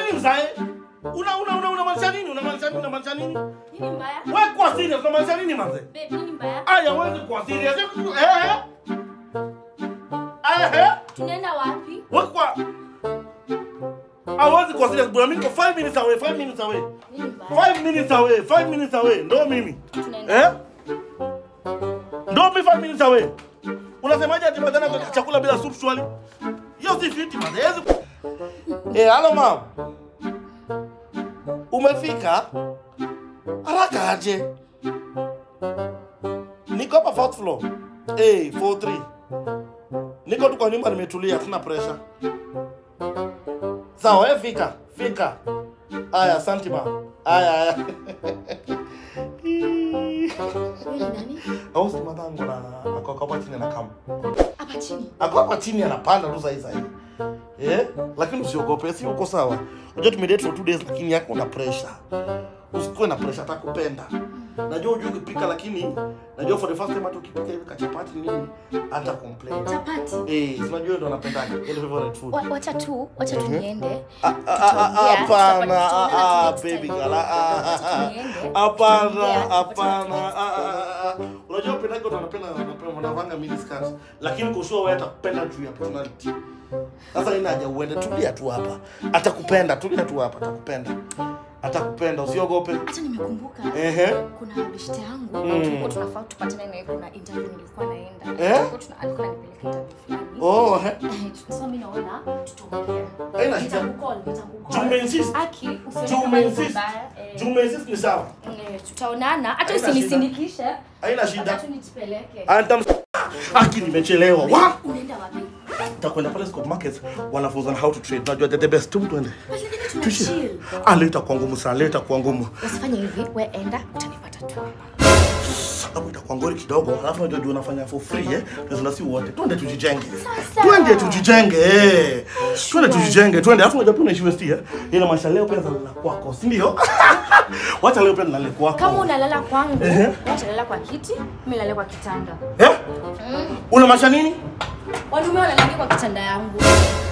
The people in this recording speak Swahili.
nini mzae? Una una una unamaanisha nini? Unamaanisha nini? Unamaanisha nini? Nini mbaya? Wewe kwa serious unamaanisha nini manze? Babe, nini mbaya? Aya wewe kwa serious. Eh eh. Aya eh. Tunaenda wapi? Wewe kwa Hawezi kwa serious bwana, mimi niko 5 minutes away, 5 minutes away. Nini mbaya? 5 minutes away, 5 minutes away. Ndo mimi. Tunaenda. Eh? Ndo mimi 5 minutes away. Unasemaje ati badala kwa chakula bila soup swali? Hiyo si fiti man. Hawezi. Eh, hello mom. Umefika? Haraka aje. Niko hapa fourth floor. Eh, 43. Niko tu kwa nyumba nimetulia, tuna pressure. Sawa, wewe fika. Fika. Aya, asante ma. Aya, aya. Wewe ni nani? Au si matango na ako hapa chini na kama. Hapa chini. Ako hapa chini anapanda tu sasa hivi. Eh? Lakini usiogope, si uko sawa. Unajua tumedate for two days lakini yako una pressure. Usikuwe na pressure atakupenda. Najua hujui kupika lakini najua for the first time hata ukipika hivi kachapati nini hata complain. Chapati. Eh, si unajua ndo napendaga. Ile favorite food. Wa- Wacha tu, wacha tu niende. Ah, ah, ah, ah, Tutaongea, Hapana, tutaongea ah, ah, next baby time. girl. ah, ah, ah, Wacha ah. tuende, Hapana, tutaongea, hapana. wacha ah, ah, ah. Unajua upendaga watu wanapenda wanapenda wanavanga mini skirts, lakini kushua wewe atakupenda juu ya personality. Sasa ina haja uende, tulia tu hapa. Atakupenda, tulia tu hapa, atakupenda. Atakupenda, usiogope. Hata nimekumbuka Ehe. kuna beshte yangu Mm. tulikuwa tunafaa tupatane naye kuna interview nilikuwa naenda Eh? Tulikuwa tuna- alikuwa anipeleka interview fulani Oh, eh. Eh, so mimi naona tutaongea Haina shida. Nitakukall, nitakukall. Juu umeinsist. Aki, usione Juu kama ni umeinsist. vibaya, eh, Juu umeinsist ni sawa. eh, tutaonana hata Haina usinisindikishe Haina shida. Hata tu nitupeleke Antam Aki nimechelewa. Wa? unaenda wapi Tutakwenda pale Scott Market wanafunzana how to trade. Najua the best tu tuende. Lakini tuna Tuishi. chill. Ah, leo itakuwa ngumu sana, leo itakuwa ngumu. usifanye hivi we enda utanipata tu Hapo itakuwa ngori kidogo. Alafu unajua juu unafanya for free eh. Tunasema si wote. Twende tujijenge. Sasa. Twende tujijenge eh. Twende tujijenge. Twende. Alafu unajua pia unaishi West eh. Ila maisha leo pia nalala kwako, si ndio? Wacha leo pia nalala kwako. kama unalala kwangu Ehe. utalala kwa kiti mi lale kwa kitanda Eh? Una maisha nini? wanaume wanalala kwa kitanda yangu